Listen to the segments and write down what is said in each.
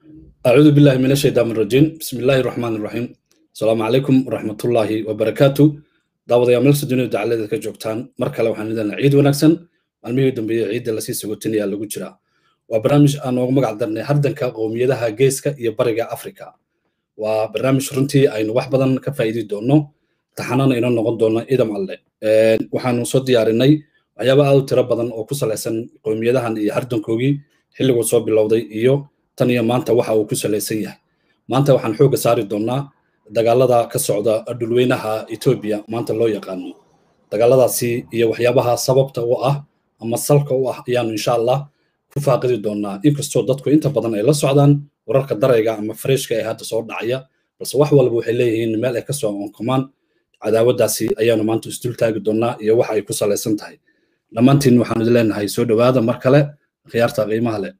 أعوذ بالله من الشيطان الرجيم بسم الله الرحمن الرحيم السلام عليكم ورحمة الله وبركاته دعوة يا ملس الدنيا دعالة ذلك جوكتان مركلة وحن لنا عيد ونكسن المية دنبي عيد اللي سيسي قلتني اللي قلتنا وبرنامج أنا ومقع درني هردن كقومية ده جيسكا يبرق أفريكا وبرنامج رنتي أين وحبدا كفايدي دونو تحنان إنو نقول دونا إذا معلي وحن نصد يارني waxyaaba aad u tiro badan oo ku salaysan qowmiyadahan iyo hardankoogii xilliguu soo bilowday iyo tan iyo maanta waxa uu ku salaysan yahay maanta waxaan xoogga saari doonnaa dagaalada ka socda dhulweynaha etoobiya maanta loo yaqaano dagaaladaasi iyo waxyaabaha sababta u ah ama salka u ah ayaanu insha allah ku faaqidi doonnaa inkastoo dadku inta badan ay la socdaan wararka darayga ama fareshka ee hadda soo dhacaya balse wax walba waxay leeyihiin meel ay ka soo onkomaan cadaawaddaasi ayaanu maanta isdul taagi doonnaa iyo waxa ay ku salaysan tahay dhammaantiin waxaanu idin leenahay soo dhowaada mar kale khiyaarta qiimaha leh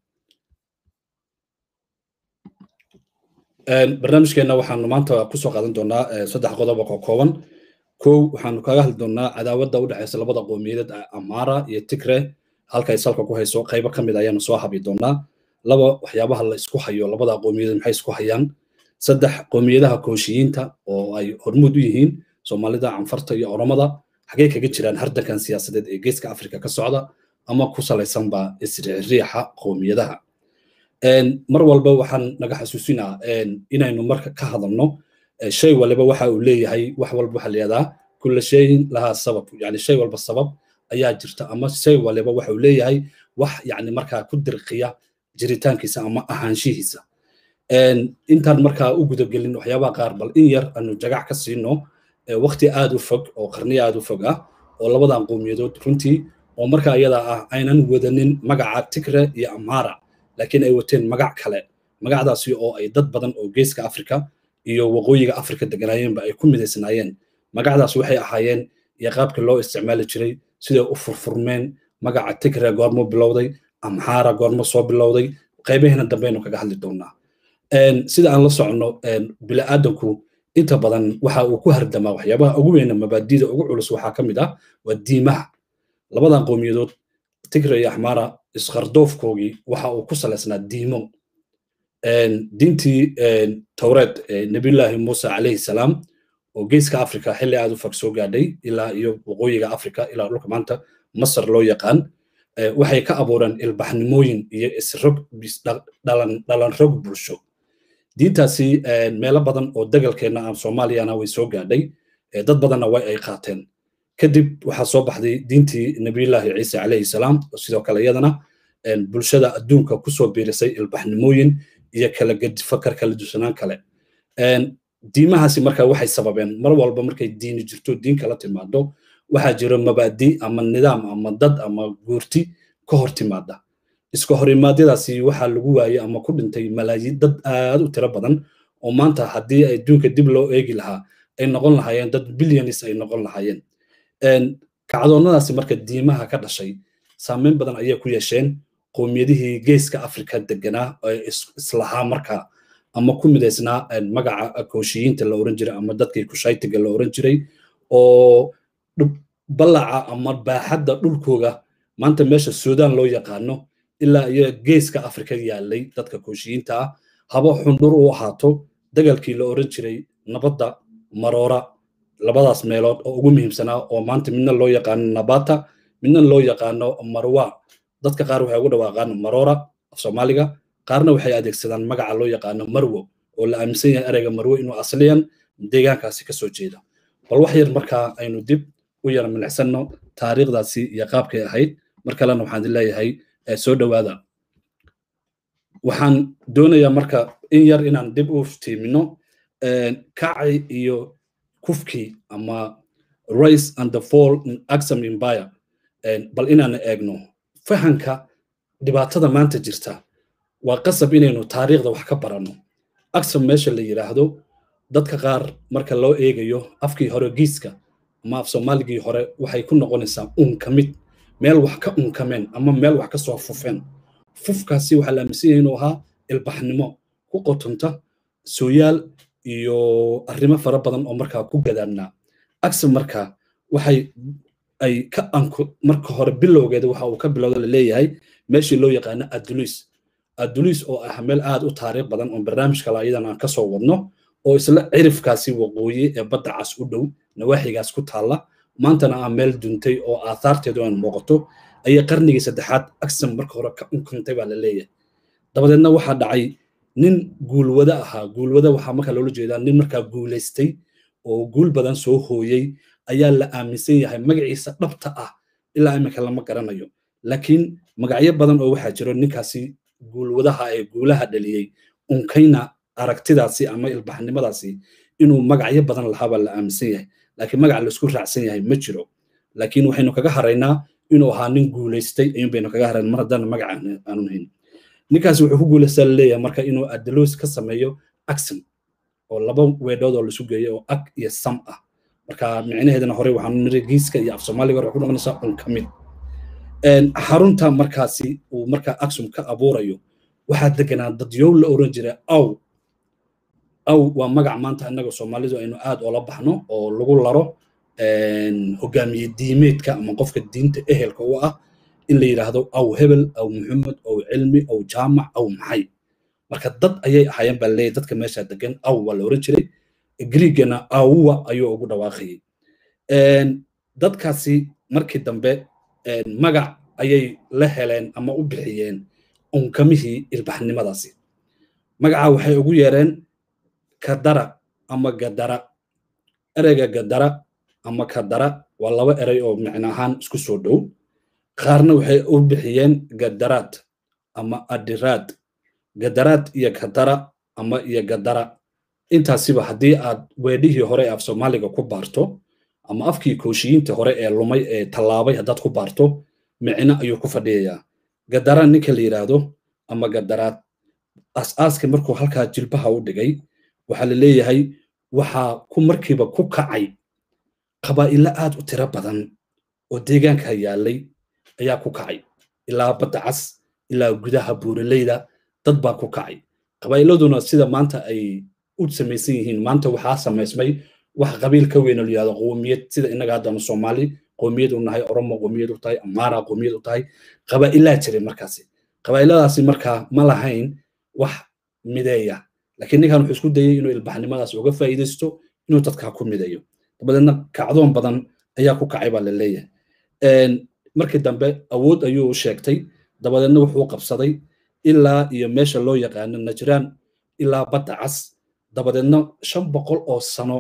barnaamijkeenna waxaanu maanta kusoo qaadan doonaa saddex qodob oo kooban kow waxaanu kaga hadli doonaa cadaawadda u dhexaysa labada qowmiyadeed amara iyo tigre halkay salka ku hayso qaybo ka mid ayaanu soo habi doonaa laba waxyaabaha la isku hayo labada qowmiyadeed maxay isku hayaan saddex qowmiyadaha kooshiyiinta oo ay hormuud u yihiin soomaalida canfarta iyo oromada xagee kaga jiraan hardankan siyaasadeed ee geeska afrika ka socda ama ku salaysanba isriixriixa qowmiyadaha mar walba waxaan naga xasuusinaa inaynu marka ka hadalno shay waliba waxa uu leeyahay wax walba waxa layihahdaa kulla shayin lahaa sabab yani shay walba sabab ayaa jirta ama shay waliba waxa uu leeyahay wax yani markaa ku dirqiya jiritaankiisa ama ahaanshihiisa intaan markaa u gudagelin waxyaabaha qaar bal in yar aanu jagac ka siino waqti aad u fog oo qarniyo aad u fog ah oo labadan qowmiyadood runtii oo marka ayada ah aynan wadanin magaca tigre iyo amara laakiin ay wateen magac kale magacdaasi oo ay dad badan oo geeska afrika iyo waqooyiga afrika deganaayeenba ay ku midaysnaayeen magacdaas waxay ahaayeen iyo qaabka loo isticmaali jiray siday u furfurmeen magaca tigre goormo bilowday amhara goormo soo bilowday qaybaheena dambeynu kaga hadli doonaa sida aan la soconno bini'aadanku inta badan waxa uu ku hardamaa waxyaabaha ugu weyna mabaadida ugu culus waxaa ka mid ah waa diimaha labadan qowmiyadood tigre iyo axmara isqardoofkoogii waxa uu ku salaysnaa diimo diintii towreed nebiyullaahi muuse calayhi salaam oo geeska afrika xilli aad u fog soo gaadhay ilaa iyo waqooyiga afrika ilaa dhulka maanta masar loo yaqaan waxay ka abuureen ilbaxnimooyin iyo isrog dhalan rog bulsho diintaasi meelo badan oo degalkeenna aan soomaaliyana way soo gaadhay dad badanna way ay qaateen kadib waxaa soo baxday diintii nebiyullaahi ciise calayhi salaam sidoo kale iyadana bulshada adduunka kusoo biirisay ilbaxnimooyin iyo kala fakar kala dusanaan kale diimahaasi marka waxay sababeen mar walba markay diini jirto diin kala timaado waxaa jiro mabaadi ama nidaam ama dad ama guurti ka hor timaada iska horimaadyadaasi waxaa lagu waayey ama ku dhintay malaayiin dad aad u tiro badan oo maanta haddii adduunka dib loo eegi lahaa ay noqon lahaayeen dad bilyanis ay noqon lahaayeen kacdoonnadaasi marka diimaha ka dhashay saameyn badan ayay ku yeesheen qowmiyadihii geeska afrika deganaa ee islahaa markaa ama ku midaysnaa magaca kooshiyiinta la oran jiray ama dadkii kushaytiga la oran jiray oo ballaca ama baaxadda dhulkooga maanta meesha suudaan loo yaqaano ilaa iyo geeska afrika yaalay dadka kooshiyiinta ah haba xundhur u ahaato dagaalkii la oran jiray nabadda maroora labadaas meelood oo ugu muhiimsanaa oo maanta midna loo yaqaano nabata midna loo yaqaano marwa dadka qaar waxay ugu dhawaaqaan maroora af soomaaliga qaarna waxay adeegsadaan magaca loo yaqaano marwo oo la aaminsan yahay ereyga marwo inuu asliyan deegaankaasi ka soo jeeda bal wax yar markaa aynu dib u yara milicsanno taariikhdaasi iyo qaabkay ahayd mar kalena waxaan idin leeyahay soo dhowaada waxaan doonayaa marka in yar inaan dib u tiimino kacay iyo kufkii ama race and the fall in axam empire bal inaan eegno fahanka dhibaatada maanta jirta waa qasab inaynu taariikhda wax ka baranno axam meesha la yidhaahdo dadka qaar marka loo eegayo afkii hore giiska ama af soomaaligii hore waxay ku noqonaysaa unkamid meel wax ka unkameen ama meel wax ka soo fufeen fufkaasi waxaa la aaminsan yahay inuu ahaa ilbaxnimo ku qotonta sooyaal iyo arrimo fara badan oo markaa ku gadaamnaa axam marka waxay ay ka anko marka hore bilowgeeda waxa uu ka bilowda la leeyahay meeshii loo yaqaano adulis adulis oo ah meel aad u taariikh badan oo barnaamij kale ayadan aan kasoo wadno oo isla cirifkaasi waqooyi ee badda cas u dhow nawaaxigaas ku taalla maantana ah meel duntay oo aathaarteedu aan muuqato ayay qarnigii saddexaad agsam marka hore ka unkantay baa la leeyahay dabadeedna waxaa dhacay nin guulwada ahaa guulwada waxaa markaa loola jeedaa nin markaa guulaystay oo guul badan soo hooyey ayaa la aaminsan yahay magaciisa dhabta ah ilaa iminka lama garanayo laakiin magacyo badan oo waxaa jiro ninkaasi guulwadaha ee guulaha dhaliyey unkayna aragtidaasi ama ilbaxnimadaasi inuu magacyo badan lahaabaa la aaminsan yahay laakiin magac laisku raacsan yahay ma jiro laakiin waxaynu kaga haraynaa inuu ahaa nin guulaystay ayuun baynu kaga harayn mar haddana magac aanu hayn ninkaasi wuxuu ku guulaystaa laleeyahay marka inuu adalos ka sameeyo axon oo laba weedhood oo laisu geeyo oo ag iyo sam ah marka micnaheedana hore waxaanu niri giiska iyo af soomaaliga hore ku noqonaysaa un ka mid xarunta markaasi uu markaa axum ka abuurayo waxaa deganaa dadyow la oran jira aw aw waa magac maanta innaga soomaalidu aynu aad oola baxno oo lagu laro hogaamiye diimeedka ama qofka diinta ehelka u ah in la yidhaahdo aw hebel aw muxamed aw cilmi aw jaamac aw maxay marka dad ayay ahaayeen baa leeyahy dadka meesha degan aw waa la oran jiray griigana awwa ayuu ugu dhawaaqayay dadkaasi markii dambe magac ayay la heleen ama u bixiyeen unkamihii ilbaxnimadaasi magaca waxay ugu yeereen kadara ama gadara ereyga gadara ama kadara waa laba erey oo micno ahaan isku soo dhow qaarna waxay u bixiyeen gadaraad ama adiraad gadaraad iyo kadara ama iyo gadara intaasiba haddii aad weedhihii hore ee af soomaaliga ku baarto ama afkii kooshiyiinta hore ee lumay ee tallaabay haddaad ku baarto micno ayuu ku fadhiyayaa gadara ninka la yidhaahdo ama gadaraad as-aaska markuu halkaa jilbaha u dhigay waxaa la leeyahay waxaa ku markiiba ku kacay qabaa'ilo aad u tiro badan oo deegaanka yaallay ayaa ku kacay ilaa badda cas ilaa gudaha buuraleyda dad baa ku kacay qabaa'iladuna sida maanta ay u samaysan yihiin maanta waxaa samaysmay wax qabiil ka weyn oo la yihahdo qowmiyad sida innaga haddanu soomaali qowmiyad u nahay oromo qowmiyad u tahay amaara qowmiyad u tahay qabaa'ilaa jiray markaasi qabaa'iladaasi markaa ma lahayn wax mideeya laakiin ninkan wuxuu isku dayay inuu ilbaxnimadaas uga faa'iidaysto inuu dadkaa ku mideeyo dabadeedna kacdoon badan ayaa ku kacay baa la leeyahay markii dambe awood ayuu sheegtay dabadeedna wuxuu qabsaday ilaa iyo meesha loo yaqaano najraan ilaa badda cas dabadeedna shan boqol oo sano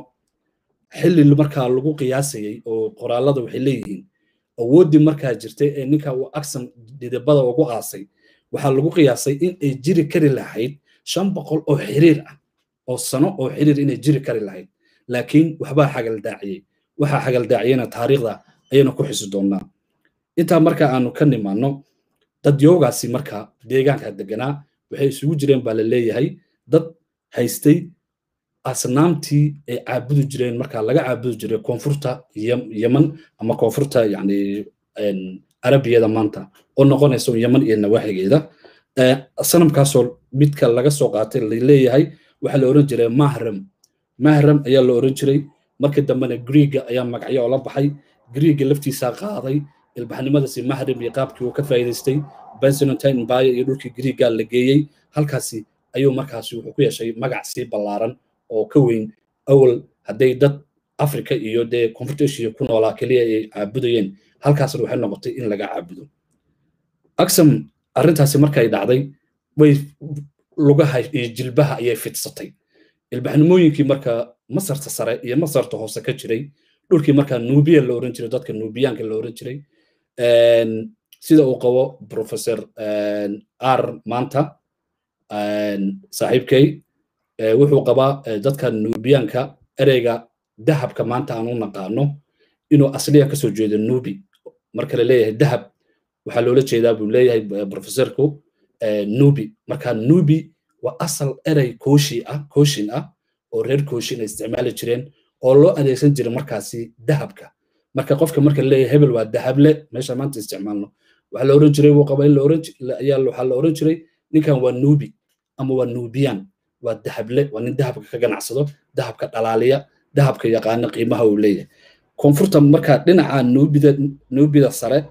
xilli markaa lagu qiyaasayey oo qoraallada waxay leeyihiin awooddii markaa jirtay ee ninka uu aksan dhidibada ugu aasay waxaa lagu qiyaasay in ay jiri kari lahayd shan boqol oo xiriir ah oo sano oo xiriir inay jiri kari lahayd laakiin waxbaa xagaldaaciyey waxaa xagaldaaciyena taariikhda ayaynu ku xisi doonnaa intaa marka aanu ka nimaanno dadyoogaasi marka deegaanka deganaa waxay isugu jireen baa la leeyahay dad haystay asnaamtii ay caabudi jireen marka laga caabudi jiray koonfurta yeman ama koonfurta yani arabiyada maanta oo noqonaysa yeman iyo nawaaxigeeda sanamkaasoo midka laga soo qaatay laleeyahay waxaa la oran jiray mahram mahram ayaa la oran jiray markii dambena griiga ayaa magacyo oola baxay griiga laftiisaa qaaday ilbaxnimadaasi mahram iyo qaabkii uu ka faa'iidaystay byzantine empire iyo dhulkii griiga la geeyey halkaasi ayuu markaasi wuxuu ku yeeshay magac sii ballaaran oo ka weyn awal hadday dad africa iyo dee koonfurta asia ku noolaa keliya ay caabudayeen halkaasna waxay noqotay in laga caabudo aksam arrintaasi markay dhacday way lugaha iyo jilbaha ayay fidsatay ilbaxnimooyinkii marka masarta sare iyo masarta hoose ka jiray dhulkii markaa nuubiya la oran jiray dadka nuubiyaanka la oran jiray sida uu qabo professor r maanta saaxiibkay wuxuu qabaa dadka nuubiyaanka ereyga dahabka maanta aan u naqaano inuu asliya kasoo jeedo nuubi marka la leeyahay dahab waxaa loola jeedaa buu leeyahay professorku nuubi marka nuubi waa asal erey kooshi ah kooshin ah oo reer kooshin ay isticmaali jireen oo loo adeegsan jiray markaasi dahabka marka qofka marka leeyahay hebel waa dahable meesha maanta isticmaalno waxaa la oran jiray wuu qaba in la oran ayaa waxaa la oran jiray ninkan waa nuubi ama waa nuubiyan waa dahable waa nin dahabka ka ganacsado dahabka dhalaaliya dahabka yaqaana qiimaha uu leeyahay koonfurta marka dhinaca nuubida nuubida sare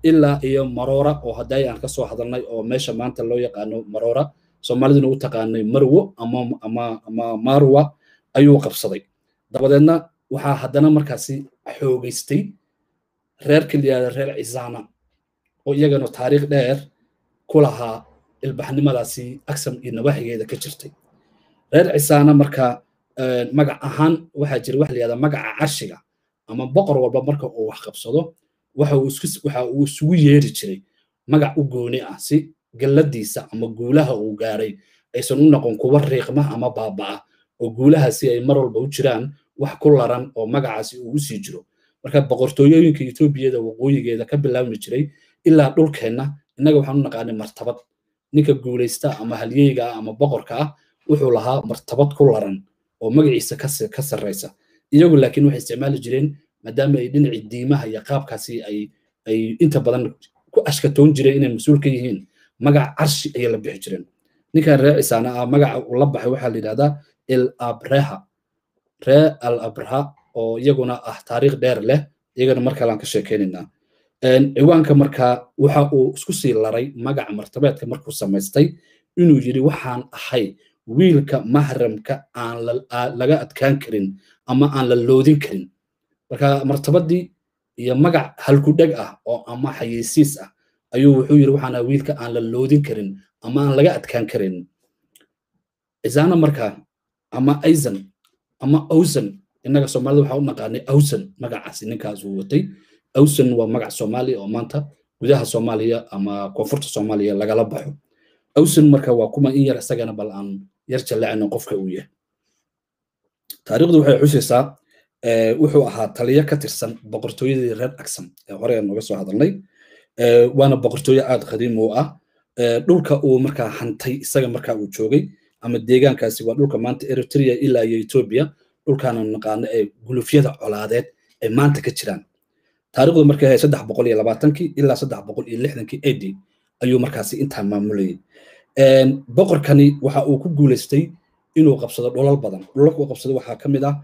ilaa iyo maroora oo hadday aan kasoo hadalnay oo meesha maanta loo yaqaano maroora soomaaliduna u taqaanay marwo ama ama ama marwa ayuu qabsaday dabadeedna waxaa haddana markaasi xoogeystay reerka layihahda reer cisaana oo iyagana taariikh dheer ku lahaa ilbaxnimadaasi agsam iyo nawaaxigeeda ka jirtay reer cisaana marka magac ahaan waxaa jira waxa layihahda magaca carshiga ama boqor walba marka uu wax qabsado waxa uu isugu yeeri jiray magac u gooni ah si galladiisa ama guulaha uu gaaray aysan u noqon kuwa riiqma ama baaba'a oo guulahaasi ay mar walba u jiraan wax ku laran oo magacaasi uu u sii jiro marka boqortooyooyinka etoobiyada waqooyigeeda ka bilaabmi jiray ilaa dhulkeenna innaga waxaan u naqaanay martabad ninka guulaysta ama halyeyga ah ama boqorka ah wuxuu lahaa martabad ku laran oo magaciisa ka sarraysa iyagu laakiin waxay isticmaali jireen maadaama ay dhinacii diimaha iyo qaabkaasi ay ay inta badan ku ashkatoon jireen inay mas-uul ka yihiin magac carshi ayay la bixi jireen ninkan reer cisaana ah magaca uu la baxay waxaa la yidhahdaa el abreha ree al abraha oo iyaguna ah taariikh dheer leh iyagana mar kale aan ka sheekeynaynaa ciwaanka markaa waxa uu isku sii laray magaca martabeedka markuu samaystay inuu yidhi waxaan ahay wiilka mahramka aan laga adkaan karin ama aan la loodin karin marka martabadii iyo magac halkudheg ah oo ama xayeysiis ah ayuu wuxuu yidhi waxaan ahay wiilka aan la loodin karin ama aan laga adkaan karin cisaana markaa ama aizan ama awsan innaga soomaalida waxaa u naqaanay awsan magacaasi ninkaas uu watay awsan waa magac soomaaliya oo maanta gudaha soomaaliya ama koonfurta soomaaliya lagala baxo awsan marka waa kuma in yar isagana bal aan yar jallacino qofka uu yahay taariikhdu waxay xusaysaa wuxuu ahaa taliyo ka tirsan boqortooyadii reer agsam ee hore aan uga soo hadalnay waana boqortooyo aad qadiim u ah dhulka uu markaa hantay isaga markaa uu joogay ama deegaankaasi waa dhulka maanta eritrea ilaa iyo etoobiya dhulkaana naqaano ee gulufyada colaadeed ay maanta ka jiraan taariikhdu markay ahayd saddex boqol iyo labaatankii ilaa saddex boqol iyo lixdankii ad ayuu markaasi intaa maamulayay boqorkani waxa uu ku guulaystay inuu qabsado dholal badan dholalka uu qabsado waxaa ka mid ah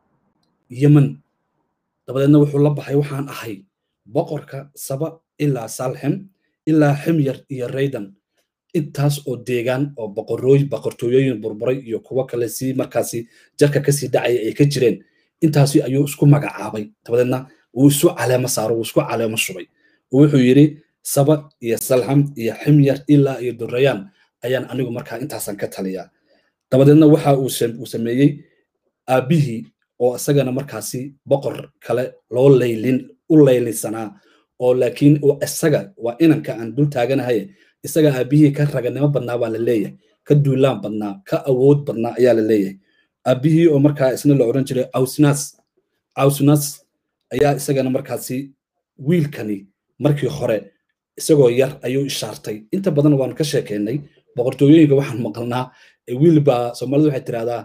yemen dabadeedna wuxuu la baxay waxaan ahay boqorka saba ilaa salhem ilaa ximyar iyo raydan intaas oo deegaan oo boqorooy boqortooyooyin burburay iyo kuwo kale si markaasi jarka kasii dhacaya ay ka jireen intaasi ayuu isku magacaabay dabadeedna wuu isu caleemo saaro wuu isku caleemo shubay wuxuu yidhi saba iyo salham iyo ximyar ilaa iyo durayaan ayaan anigu markaa intaasan ka taliyaa dabadeedna waxa uu sameeyey aabbihii oo isagana markaasi boqor kale loo laylin u laylinsanaa oo laakiin isaga waa inanka aan dul taaganahay isaga aabbihii ka raganimo badnaa baa la leeyahay ka duulaan badnaa ka awood badnaa ayaa la leeyahay aabbihii oo markaa isna la odhan jiray awsnas awsnas ayaa isagana markaasi wiilkani markii hore isagoo yar ayuu ishaartay inta badan waanu ka sheekeynay boqortooyooyinka waxaan maqalnaa wiil baa soomaalidu waxay tirahdaa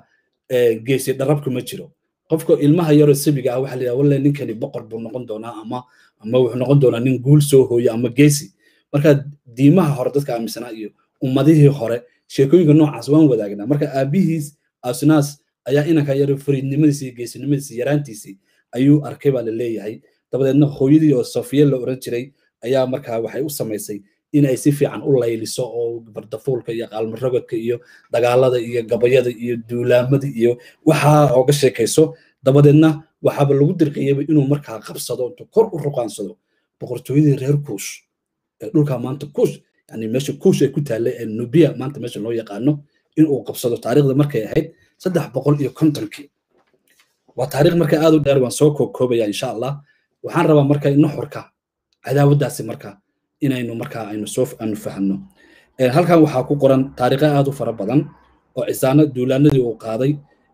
geesi dharabka ma jiro qofka ilmaha yaroo sabiga ah waxaa la yidhaha walle ninkani boqor buu noqon doonaa ama ama wuxuu noqon doonaa nin guul soo hooya ama geesi marka diimaha hore dadka aaminsanaa iyo ummadihii hore sheekooyinka noocaas waan wadaagnaa marka aabihiis asnaas ayaa inanka yar fariidnimadiisi iyo geesinimadiisi yaraantiisii ayuu arkay baa la leeyahay dabadeedna hooyadii oo sofiya la oran jiray ayaa markaa waxay u samaysay in ay si fiican u layliso oo bardafuulka iyo qaalmarogodka iyo dagaalada iyo gabayada iyo duulaamada iyo waxaa ooga sheekayso dabadeedna waxaaba lagu dirqiyaba inuu markaa qabsado intuu kor u ruqaansado boqortooyadii reer kuush ee dhulkaa maanta kuush yani meesha kuush ay ku taallay ee nubiya maanta meesha loo yaqaano inuu qabsado taariikhda markay ahayd saddex boqol iyo kontonkii waa taariikh marka aad u dheer waan soo koobkoobaya insha allah waxaan rabaa marka nuxurka cadaawaddaasi marka inaynu markaa aynu soo aanu fahanno halkan waxaa ku qoran taariikha aad u fara badan oo cisaano duulaanadii uu qaaday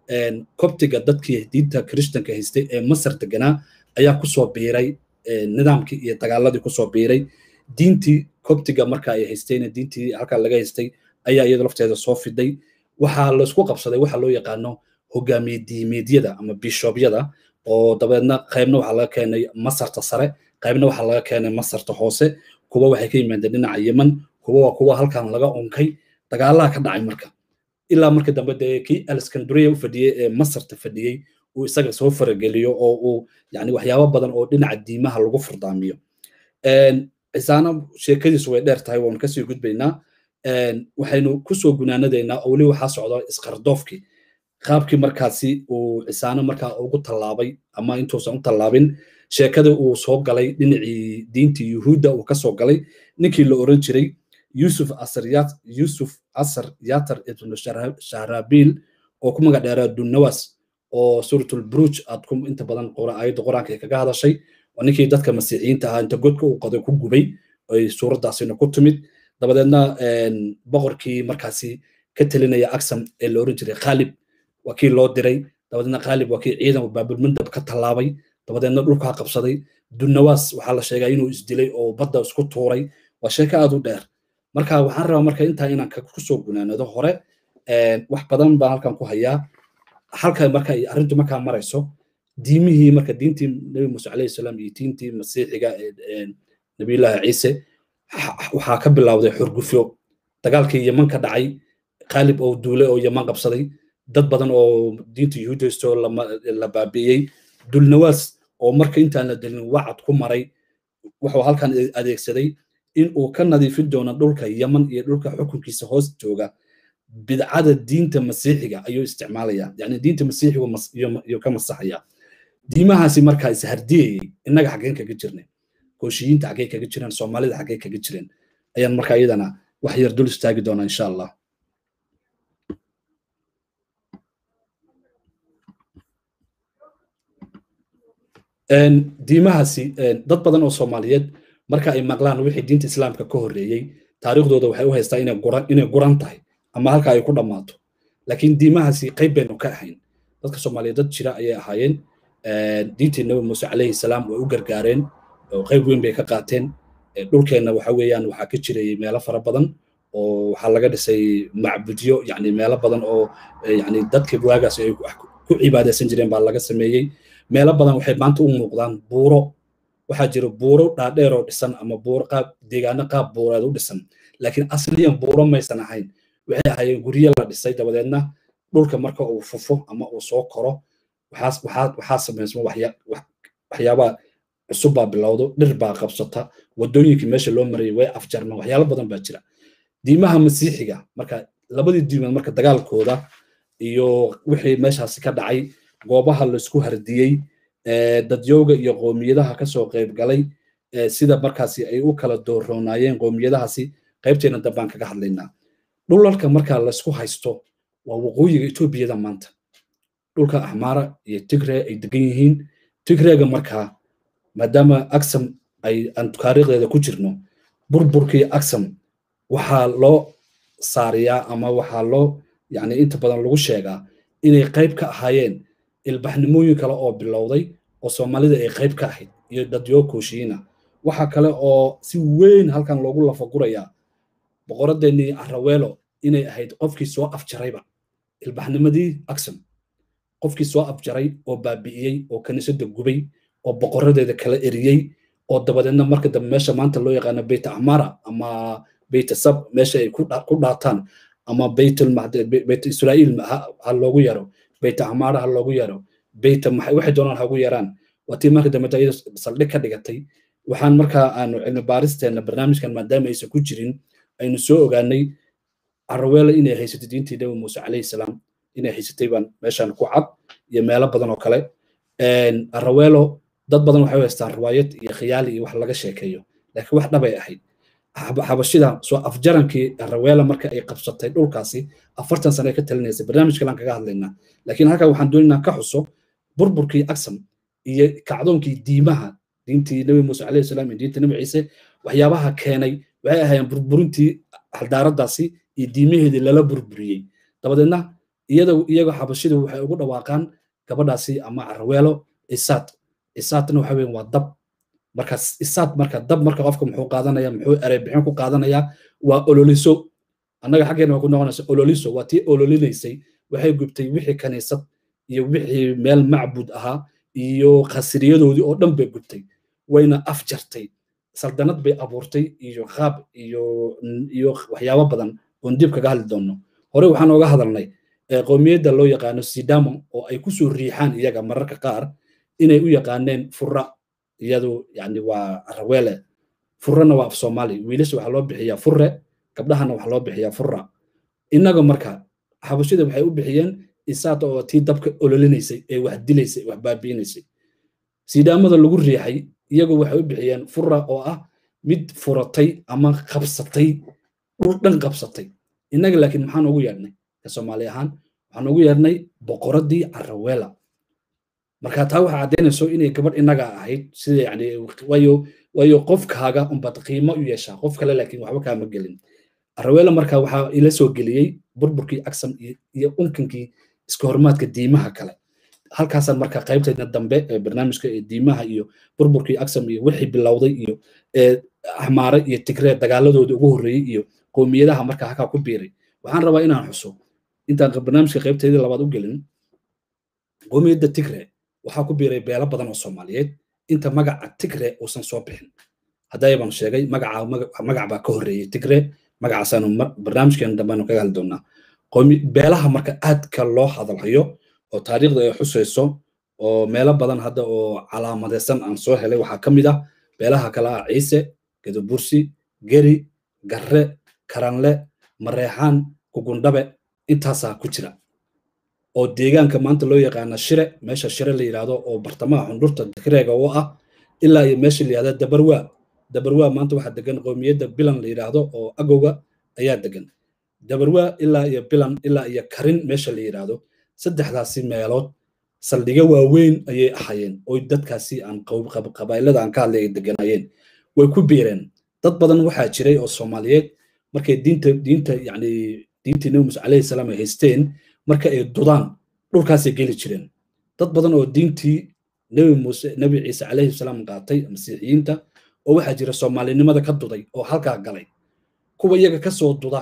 kobtiga dadkii diinta kirishtanka haystay ee masar deganaa ayaa kusoo biiray nidaamkii iyo dagaaladii kusoo biiray diintii kobtiga marka ay haysteen diintii halkaa laga haystay ayaa iyada lafteeda soo fiday waxaa laysku qabsaday waxa loo yaqaano hogaamiye diimeedyada ama bishoobyada oo dabeedna qaybna waxaa laga keenay masarta sare qaybna waxaa laga keenay masarta hoose kuwa waxay ka yimaadeen dhinaca yemen kuwa waa kuwa halkan laga unkay dagaalaha ka dhacay marka ilaa marka dambe dee kii aleskanduriya u fadhiyey ee masarta fadhiyey uu isaga soo farageliyo oo uu yani waxyaabo badan oo dhinaca diimaha lagu furdaamiyo cisaano sheekadiisu way dheer tahay waanu kasii gudbaynaa waxaynu kusoo gunaanadaynaa oo weli waxaa socda isqardoofkii qaabkii markaasi uu cisaano markaa ugu tallaabay ama intuusan u tallaabin sheekada uu soo galay dhinacii diintii yuhuudda uu kasoo galay ninkii la oran jiray yusuf asar yusuf asar yatar ibnu shahrabiil oo ku magac dheeraa dunnawas oo suuratul buruj aad ku inta badan aayadda qur-aanka ay kaga hadashay oo ninkii dadka masiixiyiinta ahaa inta godka uu qoday ku gubay ay suuraddaasina ku timid dabadeedna boqorkii markaasi ka telinaya aksam ee la oran jiray khaalib waa kii loo diray dabadeedna khaalib waa kii ciidan baabulmandab ka tallaabay dabadeedna dhulkaa qabsaday dunnawaas waxaa la sheegaa inuu isdilay oo badda isku tuuray waa sheeko aad u dheer marka waxaan rabaa marka intaa inaan kusoo gunaanado hore wax badan baan halkan ku hayaa halka marka arrintu markaa marayso diimihii marka diintii nabi muuse calayhi salaam iyo diintii masiixiga nabiyullaahi ciise waxaa ka bilowday xurgufyo dagaalkii yeman ka dhacay qaalib oo duule oo yeman qabsaday dad badan oo diinta yuhuudaysto la baabi'iyey dulnawaas oo marka intaan la delin wacad ku maray wuxuu halkan adeegsaday in uu ka nadiifin doono dhulka yeman iyo dhulka xukunkiisa hoos jooga bidcada diinta masiixiga ayuu isticmaalaya yani diinta masiixigu ayuu ka masaxaya diimahaasi markaa ishardiyayey innaga xaggeen kaga jirnay kooshiyiinta xaggey kaga jireen soomaalida xaggey kaga jireen ayaan markaa iyadana wax yar dul istaagi doonaa insha allah diimahaasi dad badan oo soomaaliyeed marka ay maqlaan wixii diinta islaamka ka horreeyey taariikhdooda waxay u haystaa inay guran inay guran tahay ama halka ay ku dhammaato laakiin diimahaasi qayb baynu ka ahayn dadka soomaaliyeed dad jira ayay ahaayeen diintii nabi muuse calayhi salaam way u gargaareen oo qayb weyn bay ka qaateen dhulkeenna waxa weeyaan waxaa ka jirayay meelo fara badan oo waxaa laga dhisay macbudyo yani meelo badan oo yani dadkii waagaas ay ku cibaadaysan jireen baa laga sameeyey meelo badan waxay maanta u muuqdaan buuro waxaa jira buuro dhaadheer oo dhisan ama buuro qaab deegaano qaab buureed u dhisan laakiin asliyan buuro maysan ahayn waxay ahaayeen guryo la dhisay dabadeedna dhulka marka uu fufo ama uu soo koro waxaa samaysma waxyaabaha cusub baa bilowdo dhir baa qabsata wadooyinkii meesha loo marayay way afjarmaan waxyaalo badan baa jira diimaha masiixiga marka labadii diimood marka dagaalkooda iyo wixii meeshaasi ka dhacay goobaha laisku hardiyey dadyowga iyo qoomiyadaha kasoo qayb galay sida markaasi ay u kala dooroonaayeen qoomiyadahaasi qaybteena dambaan kaga hadlaynaa dhulalka marka laisku haysto waa waqooyiga etoobiyada maanta dhulka axmaara iyo tigre ay degan yihiin tigreega markaa maadaama aksam ay aan taariikhdeeda ku jirno burburkii aksam waxaa loo saariyaa ama waxaa loo yani inta badan lagu sheegaa inay qayb ka ahaayeen ilbaxnimooyin kale oo bilowday oo soomaalida ay qayb ka ahayd iyo dadyo kooshiyiina waxa kale oo si weyn halkan loogu lafagurayaa boqoradeennii araweelo inay ahayd qofkii soo afjarayba ilbaxnimadii aksam qofkii soo afjaray oo baabi'iyey oo kaniisadda gubay oo boqoradeeda kala eriyey oo dabadeedna marka dambe meesha maanta loo yaqaano beyt amara ama beyt sab meesha ay ku dhaataan ama beyt israa'iil ha loogu yaro beyt amara ha loogu yaro beyt waxay doonaan hagu yaraan waa tii marka dambe iyada saldhig ka dhigatay waxaan markaa aanu cilmi baaristeena barnaamijkan maadaama aysan ku jirin aynu soo ogaanay araweela inay haysatay diintii nabi muuse calayhi salaam inay haysatay baan meeshan ku cad iyo meelo badan oo kale araweelo dad badan waxay u haystaan riwaayad iyo khiyaali iyo wax laga sheekeeyo laakiin wax dhabay ahayd xabashida soo afjarankii araweela marka ay qabsatay dhulkaasi afartan sane ka talinaysay barnaamij kalaan kaga hadlaynaa laakiin halkan waxaan doonaynaa ka xuso burburkii aksam iyo kacdoonkii diimaha diintii nabi muuse calayhi salaam iyo diintii nabi ciise waxyaabaha keenay waxay ahaayeen burburintii xaldaaraddaasi iyo diimaheedii lala burburiyey dabadeedna iyada iyaga xabashidu waxay ugu dhawaaqaan gabadhaasi ama araweelo isaad isaadna waxa weyn waa dab marka isaad marka dab marka qofka muxuu qaadanaya muxuu ereybixin ku qaadanaya waa ololiso annaga xaggeena waa ku noqonaysa ololiso waa tii ololinaysay waxay gubtay wixii kaniisad iyo wixii meel macbud ahaa iyo khasiriyadoodii oo dhan bay gubtay wayna afjartay saldanad bay abuurtay iyo qaab iyo iyo waxyaabo badan oon dib kaga hadli doonno hore waxaan ooga hadalnay qowmiyadda loo yaqaano sidamo oo ay kusoo riixaan iyaga mararka qaar inay u yaqaaneen fura iyadu yani waa raweele furrena waa af soomaali wiilasha waxaa loo bixiyaa furre gabdhahana waxaa loo bixiyaa furra innaga marka xabashida waxay u bixiyeen isaata oo tii dabka ololinaysay ee wax dilaysay wax baabiinaysay siidhaamada lagu riixay iyagu waxay u bixiyeen furra oo ah mid furatay ama qabsatay dhul dhan qabsatay innaga laakiin maxaan ugu yeedhnay ka soomaali ahaan waxaan ugu yeedhnay boqoradii caraweela marka taa waxaa caddaynayso inay gabadh innaga ahayd sida yani waayo waayo qofkaaga unbaad qiimo u yeeshaa qof kale laakiin waxba kaama gelin caraweela marka waxaa ila soo geliyey burburkii agsam iyo unkankii iska hormaadka diimaha kale halkaasaan marka qaybteedna dambe ee barnaamijka ee diimaha iyo burburkii agsam iyo wixii bilowday iyo axmaare iyo tigree dagaaladooda ugu horreeyey iyo qowmiyadaha marka halkaa ku biiray waxaan rabaa inaan xuso intaan barnaamijka qaybteedii labaad u gelin qowmiyadda tigree waxaa ku biiray beelo badan oo soomaaliyeed inta magaca tigree uusan soo bixin haddayabaan sheegay magaca magac baa ka horreeyey tigree magacaasaanu barnaamijkeena dambeanu kaga hadli doonaa beelaha marka aadka loo hadalhayo oo taariikhda ay xusayso oo meelo badan hadda oo calaamadeysan aan soo helay waxaa ka mid ah beelaha kale ah ciise gadobursi geri garre karanle mareexaan kugundhabe intaasaa ku jira oo deegaanka maanta loo yaqaana shire meesha shire la yidhaahdo oo bartamaha xundhurta tikreega u ah ilaa iyo meesha la yidhahda dabarwaa dabarwaa maanta waxaa degan qowmiyadda bilan la yidhaahdo oo agowga ayaa degan dabarwaa ilaa iyo bilan ilaa iyo karin meesha la yidhaahdo saddexdaasi meelood saldhigyo waaweyn ayay ahayeen oo dadkaasi aan qabailada aan ka hadlay ay deganaayeen way ku biireen dad badan waxaa jiray oo soomaaliyeed markay diinta diinta yani diintii nabi muuse calayhi salaam ay haysteen marka ay dudaan dhulkaasay geli jireen dad badan oo diintii nabi muuse nabi ciise calayhi salaam qaatay masiixiyiinta oo waxaa jira soomaalinimada ka duday oo halkaa galay kuwa iyaga kasoo duda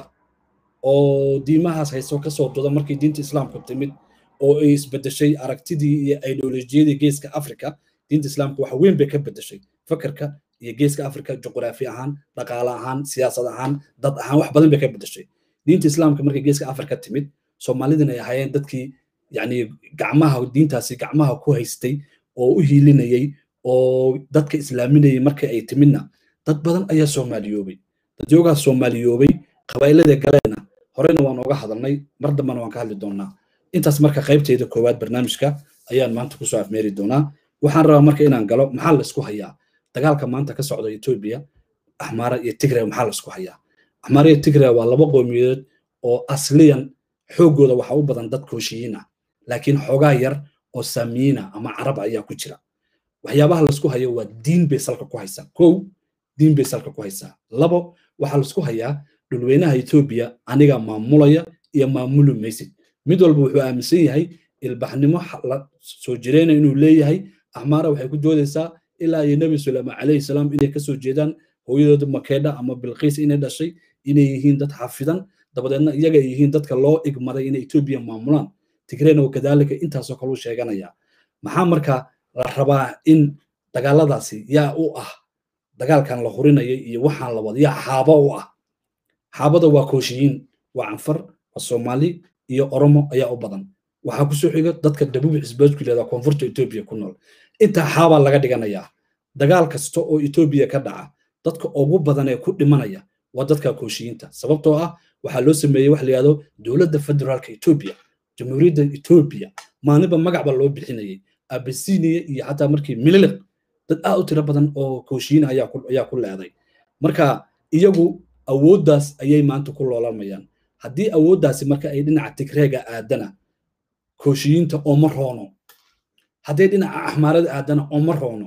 oo diimahaas hayso kasoo duda markii diinta islaamku timid oo ay isbedeshay aragtidii iyo ideolojiyadii geeska africa diinta islaamka wax weyn bay ka bedeshay fakarka iyo geeska africa juqraafi ahaan dhaqaale ahaan siyaasad ahaan dad ahaan wax badan bay ka bedeshay diinta islaamka markii geeska africa timid soomaalidin ay ahaayeen dadkii yani gacmaha diintaasi gacmaha ku haystay oo u hiilinayay oo dadka islaaminayay markii ay timidna dad badan ayaa soomaaliyoobay dadyoogaa soomaaliyoobay qabaa'ilada galeena horeyna waan oga hadalnay mar dambena waan ka hadli doonaa intaas marka qaybteeda koowaad barnaamijka ayaan maanta kusoo afmeeri doonaa waxaan rabaa marka inaan galo maxaa laysku hayaa dagaalka maanta ka socda etoobiya axmaara iyo tigre maxaa laysku hayaa axmaara iyo tigre waa laba qowmiyadood oo asliyan xooggooda waxa u badan dad kooshiyiin ah laakiin xoogaa yar oo saamiyiina ama carab ayaa ku jira waxyaabaha laysku hayo waa diin bay salka ku haysaa kow diin bay salka ku haysaa labo waxaa laysku hayaa dhulweynaha etoobiya aniga maamulaya iyo maamuli maysid mid walba wuxuu aaminsan yahay ilbaxnimo la soo jireyna inuu leeyahay axmaara waxay ku doodaysaa ilaa iyo nebi suleyman calayhi salaam inay kasoo jeedaan hooyadooda makeedha ama bilqiis inay dhashay inay yihiin dad xafidan dabadeedna iyaga ay yihiin dadka loo igmaday inay etoobiya maamulaan tigreyna kadaalika intaasoo kale u sheeganaya maxaa marka la rabaa in dagaaladaasi yaa u ah dagaalkan la hurinaya iyo waxaan la wada yaa xaabo u ah xaabada waa kooshiyiin waa canfar waa soomaali iyo oromo ayaa u badan waxaa kusoo xiga dadka dabuub xisbeedku yidhahda koonfurta etoobiya ku nool intaa xaabaa laga dhiganayaa dagaal kasta oo etoobiya ka dhaca dadka ugu badan ee ku dhimanaya waa dadka kooshiyiinta sababtoo ah waxaa loo sameeyey wax la yidhahdo dowladda federaalka etoobiya jamhuuriyadda etoobiya maalinba magac baa loo bixinayay abisinia iyo xataa markii mililiq dad aad u tiro badan oo kooshiyiin ayaa ku leeday marka iyagu awooddaas ayay maanta ku loolamayaan haddii awooddaasi marka ay dhinaca tigreega aadana kooshiyiinta ooma roono hadday dhinaca axmaarada aadana ooma roono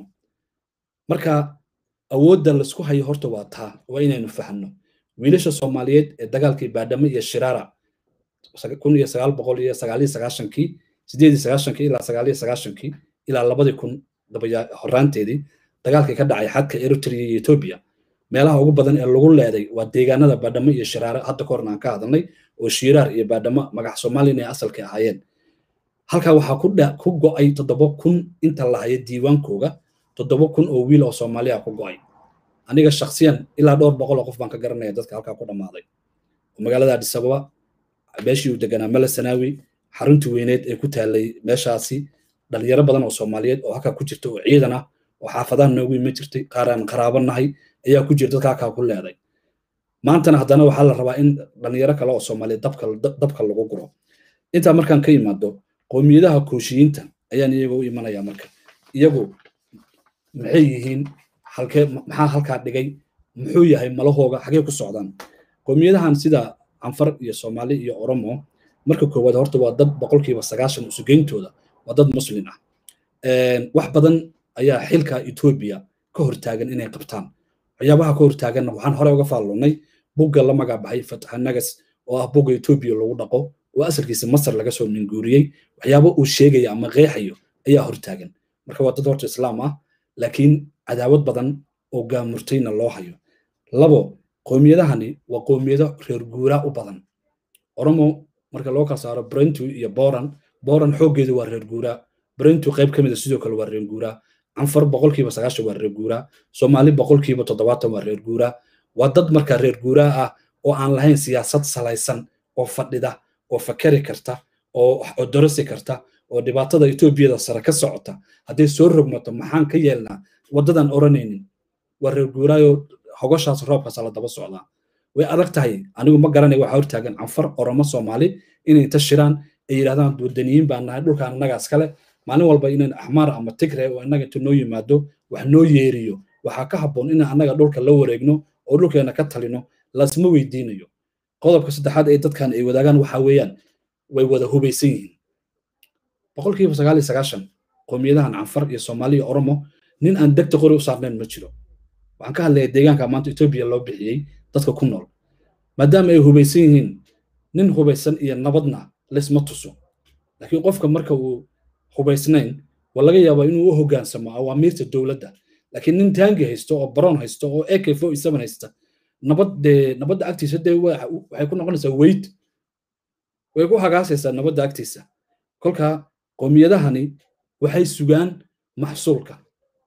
marka awoodda laisku hayo horta waa taa waa inaynu fahanno wiilasha soomaaliyeed ee dagaalkii baadhamo iyo shiraara kun iyo sagaal boqol iyo sagaaliyo sagaashankii sideed iyo sagaashankii ilaa sagaaliyo sagaashankii ilaa labadii kun dabaya horaanteedii dagaalkii ka dhacay xadka eritrea iyo etoobiya meelaha ugu badan ee lagu leeday waa deegaanada baadhamo iyo shiraare hadda ka horna aan ka hadalnay oo shiiraar iyo baadhamo magac soomaaliyan ay asalka ahaayeen halkaa waxaa ku ku go'ay toddoba kun inta la hayo diiwaankooga toddoba kun oo wiil oo soomaaliya ku go'ay aniga shaksiyan ilaa dhowr boqol oo qof baan ka garanaya dadka halkaa ku dhammaaday magaalada adis ababa meeshii uu deganaa mele sanaawi xaruntii weyneed ee ku taallay meeshaasi dhalinyaro badan oo soomaaliyeed oo halkaa ku jirta oo ciidan ah oo xaafadaha noogu iman jirtay qaar aan qaraabo nahay ayaa ku jira dadkaa kaa ku leeday maantana haddana waxaa la rabaa in dhalinyaro kale oo soomaaliya dabka lagu guro intaa markaan ka yimaado qowmiyadaha kooshiyiinta ayaan iyaga u imanaya marka iyagu maxay yihiin halkee maxaa halkaa dhigay muxuu yahay malahooga xagee ku socdaan qowmiyadahan sida canfar iyo soomaali iyo oromo marka koowaad horta waa dad boqolkiiba sagaashan usugeyntooda waa dad muslin ah wax badan ayaa xilka etoobiya ka hortaagan inay qabtaan waxyaabaha ka hortaaganna waxaan hore uga faallonay bugga la magacbaxay fataxanagas oo ah bugga etoobiya lagu dhaqo oo asalkiisa masar laga soo minguuriyey waxyaabo uu sheegaya ama qeexayo ayaa hortaagan marka waa dad horta islaam ah laakiin cadaawad badan oo gaamurtayna loo hayo labo qowmiyadahani waa qowmiyado reer guuraa u badan oromo marka loo kala saaro brentu iyo boran boran xooggeedu waa reer guuraa brentu qayb ka mida sidoo kale waa reer guuraa canfar boqolkiiba sagaashan waa reer guuraa soomaali boqolkiiba toddobaatan waa reer guuraa waa dad marka reer guuraa ah oo aan lahayn siyaasad salaysan oo fadhida oo fakari karta oo dorasi karta oo dhibaatada etoobiyada sare ka socota hadday soo rogmato maxaan ka yeelnaa waddadan oranaynin waa reer guuraayo hogoshaas roobkaas la daba socdaa way adag tahay anigu ma garanay waxaa hortaagan canfar oromo soomaali inay inta shiraan ay yidhahdaan wadaniyiin baan nahay dhulkaan annagaas kale maalin walba inaan axmaar ama tigre oo innaga inta noo yimaado wax noo yeeriyo waxaa ka habboon inaan annaga dhulka la wareegno oo dhulkeena ka talino lasma weydiinayo qodobka saddexaad ee dadkan ay wadaagaan waxaa weeyaan way wada hubaysan yihiin boqolkiiba sagaal iyo sagaashan qowmiyadahan canfar iyo soomaali iyo oromo nin aan degta qori u saarnayn ma jiro waxaan ka hadlayaa deegaanka maanta etoobiya loo bixiyey dadka ku nool maadaama ay hubaysan yihiin nin hubaysan iyo nabadna laysma tuso laakiin qofka marka uu hubaysnayn waa laga yaabaa inuu u hoggaansamo awaamiirta dowladda laakiin nin taangi haysto oo baroon haysto oo ak fo seven haysta nabad dee nabadda agtiisa dee waxay ku noqonaysaa weyd way ku hagaasaysaa nabadda agtiisa kolka qowmiyadahani waxay sugaan maxsuulka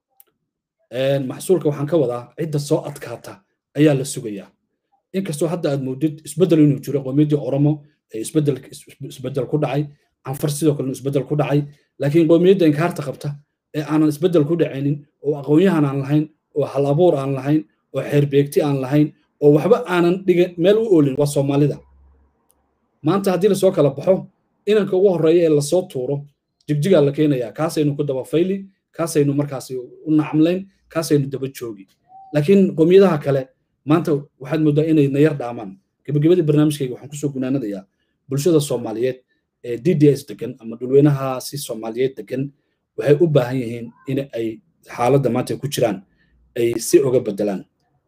maxsuulka waxaan ka wadaa cidda soo adkaata ayaa la sugayaa inkastoo hadda aad moodid isbeddel inuu jiro qowmiyaddii oromo ee isbeddel ku dhacay canfar sidoo kalena isbeddel ku dhacay laakiin qowmiyadda inkaarta qabta ee aanan isbeddel ku dhacaynin oo aqoonyahan aan lahayn oo hal abuur aan lahayn oo xeerbeegti aan lahayn oo waxba aanan dhigan meel u oolin waa soomaalida maanta haddii lasoo kala baxo inanka ugu horreeya ee lasoo tuuro jigjigaa la keenayaa kaasaynu ku daba fayli kaasaynu markaasi u nacamlayn kaasaynu daba joogi laakiin qowmiyadaha kale maanta waxaad moodaa inay nayar dhaamaan gebagabadii barnaamijkayga waxaan kusoo gunaanadayaa bulshada soomaaliyeed ee d d s degan ama dhulweynahaasi soomaaliyeed degan waxay u baahan yihiin in ay xaaladda maanta ku jiraan ay si oga bedelaan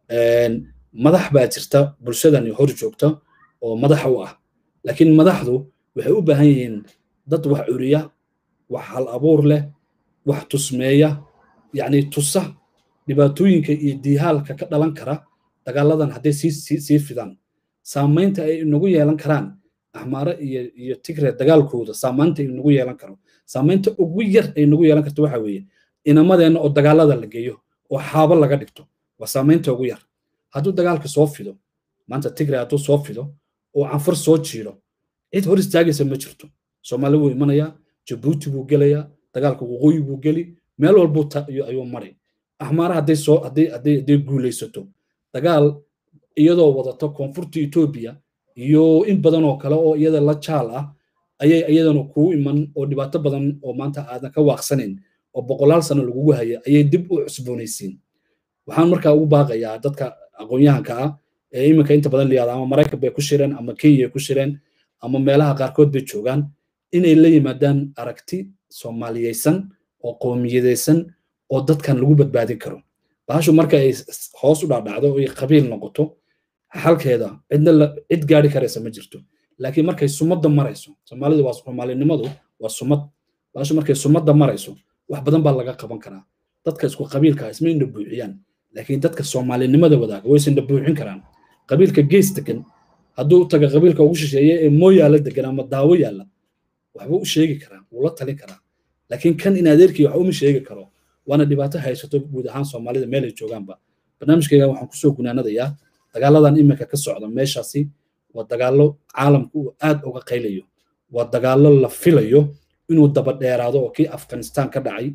madax baa jirta bulshadani hor joogta oo madax u ah laakiin madaxdu waxay u baahan yihiin dad wax curiya wax hal abuur leh wax tusmeeya yacni tusa dhibaatooyinka iyo diihaalka ka dhalan kara dagaaladan hadday sii sii fidaan saamaynta ay inagu yeelan karaan axmaare iyo iyo tigre dagaalkooda saamaynta inagu yeelan karo saamaynta ugu yar ay nagu yeelan karto waxa weeye inamadeenna oo dagaalada la geeyo oo xaabo laga dhigto waa saamaynta ugu yar hadduu dagaalka soo fido maanta tigre hadduu soo fido oo canfur soo jiiro cid hor istaagaysa ma jirto soomaali wuu imanayaa jabuuti buu gelayaa dagaalka waqooyi buu geli meel walbuu ayuu maray axmaare hadday soo hadday hadday hadday guulaysato dagaal iyadoo wadato koonfurta etoobiya iyo in badan oo kale oo iyada la jaal ah ayay iyadana kuu iman oo dhibaato badan oo maanta aadan ka waaqsanayn oo boqolaal sano lagugu haya ayay dib u cusboonaysiin waxaan markaa ugu baaqayaa dadka aqoon-yahanka ah ee iminka inta badan layihahda ama maraykan bay ku shireen ama kenya ku shireen ama meelaha qaarkood bay joogaan inay la yimaadaan aragti soomaaliyeysan oo qoomiyadeysan oo dadkan lagu badbaadin karo bahashu marka ay hoos u dhaadhacdo oo ay qabiil noqoto xalkeeda cidna cid gaari karaysa ma jirto laakiin markay sumadda marayso soomaalida waa soomaalinimadu waa sumad bahashu markay sumadda marayso wax badan baa laga qaban karaa dadka isku qabiilka isma indha buuxiyaan laakiin dadka soomaalinimada wadaaga way isindha buuxin karaan qabiilka gees degan hadduu taga qabiilka ugu shisheeye ee mooyaala degan ama daawo yaalla waxbuu u sheegi karaa wuu la talin karaa laakiin kan in adeerkii wax uma sheegi karo waana dhibaato haysato guud ahaan soomaalida meel ay joogaanba barnaamijkayga waxaan kusoo gunaanadayaa dagaaladan iminka ka socda meeshaasi waa dagaallo caalamku uu aad uga qaylayo waa dagaallo la filayo inuu daba dheeraado oo kii afghanistan ka dhacay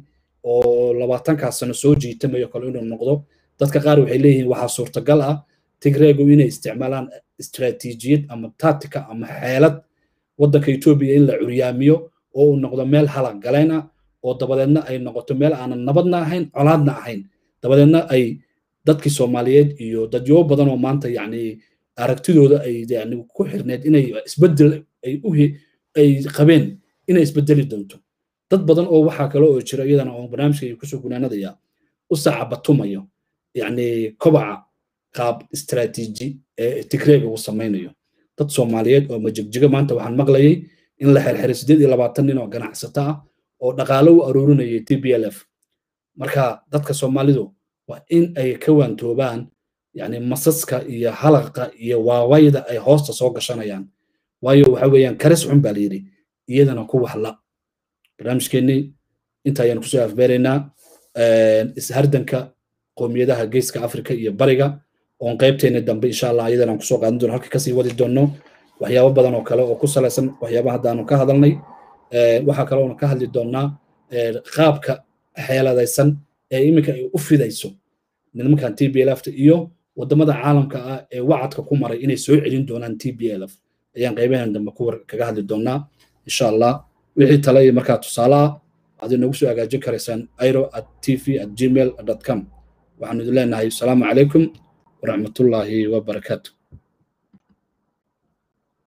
oo labaatankaas sano soo jiitamayo kale inuu noqdo dadka qaar waxay leeyihiin waxaa suurtagal ah tigreegu inay isticmaalaan istaraatiijiyad ama tactica ama xeelad waddanka etoobiya in la curyaamiyo oo uu noqdo meel halag galayn ah oo dabadeedna ay noqoto meel aanan nabadna ahayn colaadna ahayn dabadeedna ay dadkii soomaaliyeed iyo dadyo badan oo maanta yacni aragtidooda ay yani ku xirneed inay isbedel ay u ay qabeen inay isbedeli doonto dad badan oo waxaa kale oo jira iyadana oo barnaamijka kusoo gunaanadaya u sacabatumayo yacni kobaca qaab istaraatiiji ee tigreega uu samaynayo dad soomaaliyeed oo majigjiga maanta waxaan maqlayay in la xirxiray siddeed iyo labaatan nin oo ganacsato ah oo dhaqaalo u aruurinayay t b l f marka dadka soomaalidu waa in ay ka waantoobaan yani masaska iyo halaqa iyo waawayda ay hoosta soo gashanayaan waayo waxa weeyaan karis xun baa layidhi iyadana ku waxla barnaamijkeennii inta ayaan kusoo afbeeraynaa ishardanka qoomiyadaha geeska afrika iyo bariga oon qaybteena dambe insha allah iyadana aan kusoo qaadan doono halka kasii wadi doono waxyaabo badan oo kale oo ku salaysan waxyaabaha haddaanu ka hadalnay waxaa kale oonu ka hadli doonaa qaabka xeeladaysan ee iminka ay u fidayso nimankan t b l f iyo wadamada caalamka ah ee wacadka ku maray inay soo celin doonaan t b l f ayaan qaybahan dambe ku kaga hadli doonaa insha allah wixii tale iyo markaa tusaale ah waxaad inagu soo hagaajin karaysaan airo at tv at gmail com waxaanu idin leenahay asalaamu calaykum waraxmatullaahi wabarakaatu